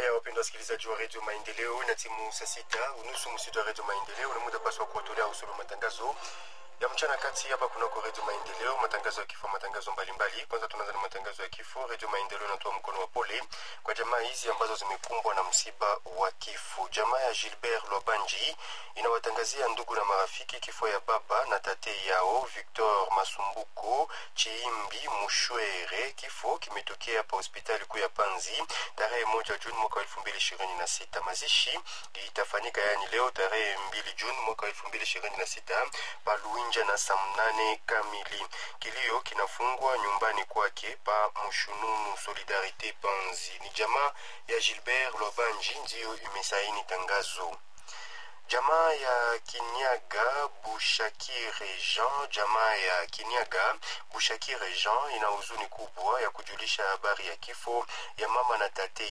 Haya, wapendwa wasikilizaji wa redio Maendeleo, na timu saa sita unusu msitu wa redio Maendeleo, na muda paswa kuwatolea usulu matangazo ya mchana kati hapa kunako redio Maendeleo, matangazo ya kifo, matangazo mbalimbali. Kwanza tunaanza na matangazo ya kifo. Redio Maendeleo inatoa mkono wa pole kwa jamaa hizi ambazo zimekumbwa na msiba wa kifo. Jamaa ya Gilbert Lwabanji inawatangazia ndugu na marafiki kifo ya baba na tate yao Victor Masumbuko Chiimbi Mushwere. Kifo kimetokea hapa hospitali kuu ya Panzi tarehe moja Juni mwaka wa elfu mbili ishirini na sita. Mazishi itafanyika yani leo tarehe mbili Juni mwaka wa elfu mbili ishirini na sita paluinja na saa mnane kamili. Kilio kinafungwa nyumbani kwake pa Mshununu Solidarite Panzi. Ni jamaa ya Gilbert Lwabanji ndiyo imesaini tangazo. Jamaa ya Kinyaga Bushakire Jean, jamaa ya Kinyaga Bushakire Jean ina huzuni kubwa ya kujulisha habari ya kifo ya mama na tate